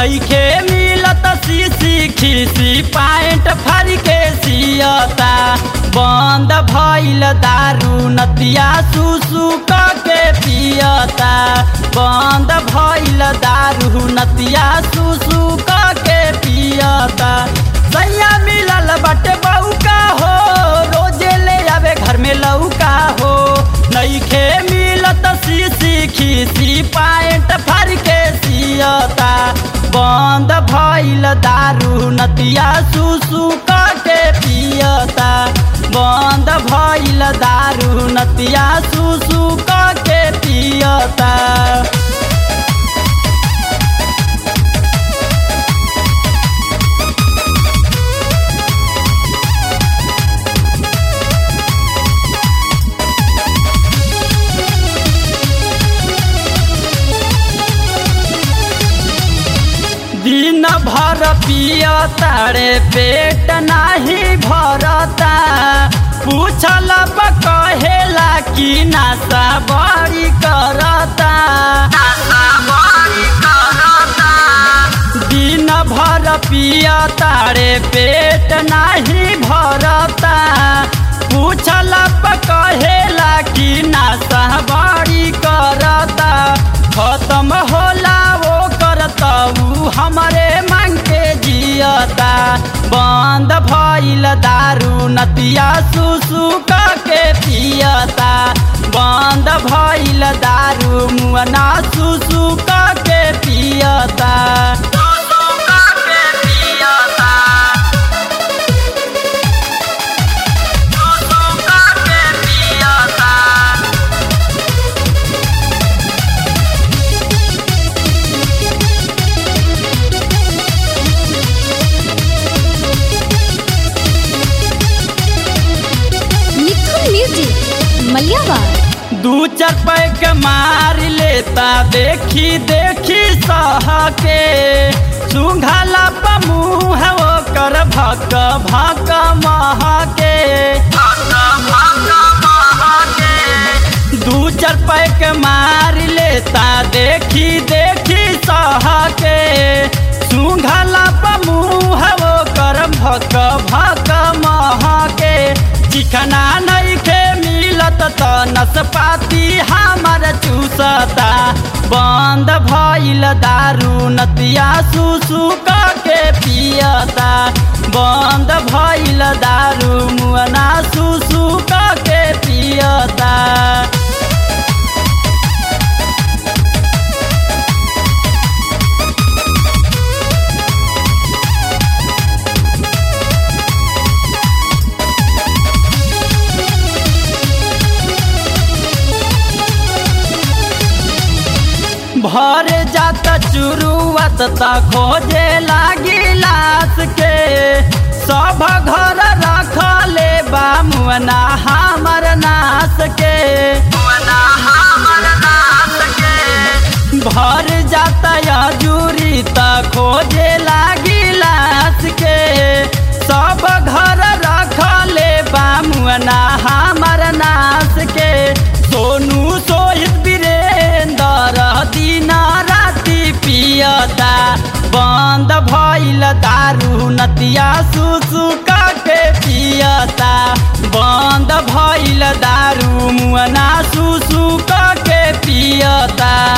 नईखे मिलत सीसी खीसी पैंट फर के सियता बंद भइल दारू नतिया सुसु क के पियता बंद भइल दारू नतिया सुसु क के पियता सैया मिलल बटे बउका हो रोजे ले आवे घर में लौका हो नईखे मिलत सीसी खीसी पैंट फर के सियता बंद भइल दारू नतिया सुसु क के पियता बंद भइल दारू नतिया सुसु क के पियता दिन भर पिया तारे पेट नाही भरता पूछल कहेला कि नासा बड़ी करता दिन भर पिया तारे पेट नाही भरता पूछल कहेला कि नासा बड़ी करता खत्म होला वो करता ऊ हमरे मांग के जियता बंद भइल दारू नतिया सुसु क के पियता बंद भइल दारू मुअना सुसु क के पियता सुसु क के पियता सुसु क के पियता मिथुन म्यूजिक मलियावाड़ दू चार पैक मार लेता देखी देखी सह के सुंघला पमुह वो कर भक भक मह के दू चार पैक मार लेता देखी देखी सह के सुंघला पमुह वो कर भक भक मह के चिकना नइखे मिलत त नसपाती हमर चूसता बंद भइल दारू नतिया सुसु क के पियता बंद भइल दारू मुअना सुसु क के पियता भर जात चुरुआत त खोजे लागी लाश के सब घर रखले बा मुअना हमर नाश के भर जात जूरी त खोजे लागी लाश के सब घर रखले बा मुअना हमर नाश के सोनू सोहित वीरेंद्र दिन राति पियता बंद भइल दारू नतिया सुसु क के पियता बंद भइल दारू मुअना सुसु क के पियता